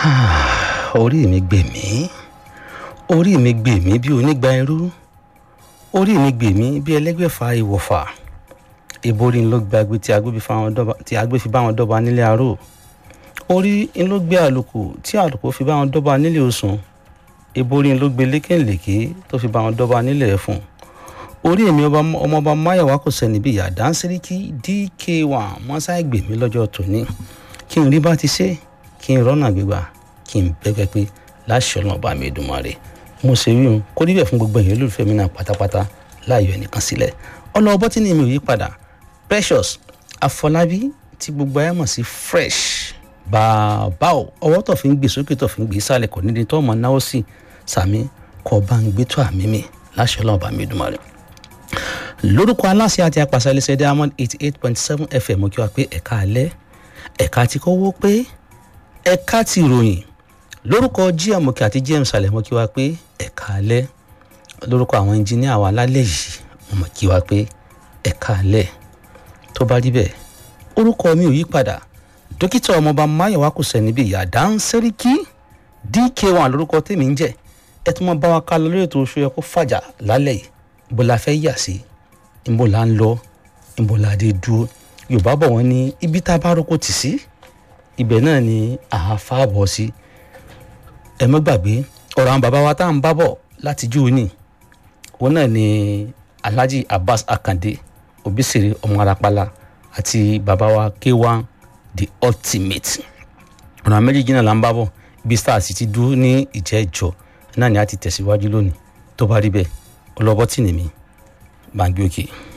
orí mi gbè mí orí mi gbè mí bí onígbà irú orí mi gbè mí bí ẹlẹ́gbẹ̀fà ìwọ̀fà ìborí ló gbàgbé tí agbé fi bá wọn dọ́ba nílé aró orí ló gbé àlùkò tí àlùkò fi bá wọn dọ́ba nílé òsùn ìborí ló gbé lékèlékè tó fi bá wọn dọ́ba nílé ẹ̀fọ̀n orí èmi ọmọọba máyọ̀wá kò sẹ́ni bí ìyá dáńsíríkì dk1 mọ́sáì gbè mí lọ́jọ́ tòní kí n rí bá ti ṣe kí n rọ́nà gbígbà kí n bẹ́gẹ́ pé láṣẹ ọ̀nà ọba mi Èdùmàrè mo ṣe wí hun kó níbẹ̀ fún gbogbo èèyàn olólùfẹ́ mi náà pátápátá láàyò ẹnìkan sílẹ̀ ọlọ́ọ̀bọ tí ni mi ò yí padà Precious Afọlábí tí gbogbo ayé mọ̀ sí fresh bàbá o ọwọ́ tó fi ń gbé sókè tó fi ń gbé sálẹ̀ kò nídìí tó ọmọ náwó sí sàmí kọ́ bá ń gbé tó àmì mi láṣẹ ọ̀nà ọba mi Èdùmàrè lórúkọ aláṣẹ àti apàṣẹ iléeṣẹ́ Diamond eighty eight point seven FM mo kí wa pé ẹ̀ka alẹ́ ẹ̀ka ti kọ́wọ́ pé ẹ̀ka ti ròyìn lórúkọ gm òkè àti gm sàlẹ̀ mo kí wa pé ẹ̀ka alẹ́ lórúkọ àwọn ẹnjìníà wa lálẹ́ yìí mo mọ̀ kí wa pé ẹ̀ka alẹ́ tó bá rí bẹ́ẹ̀ orúkọ mi ò yí padà dókítà ọmọọba máyọ̀wá kò sẹ́ni bí ìyá dáńsẹ́ríkì dk1 lórúkọ tèmi ń jẹ́ ẹ tún mọ bá wa ká lọ lórí ètò oṣù yẹ kó fàjà lálẹ́ yìí ibo la fẹ́ yà sí ibo la ń lọ ibo la dé dúró yorùbá bọ̀ wọ́n ní ibi tá a bá roko tì sí ibẹ̀ náà ni àáfà bọ̀ sí ẹ má gbàgbé ọ̀rọ̀ àwọn bàbá wa tá à ń bá bọ̀ láti jù ní òun náà ni Alhaji Abbas Akande Obisere ọmọ Arapala àti bàbá wa K1 the ultimate ọ̀rọ̀ àwọn méjèèjì náà là ń bá bọ̀ ibi stars ti dúró ní ìjẹ́ ìjọ náà ni a ti tẹ̀síwájú lónìí tó bá rí bẹ́ẹ̀ ọlọ́bọ́tì nìmi bá ń gbé òkè. Okay.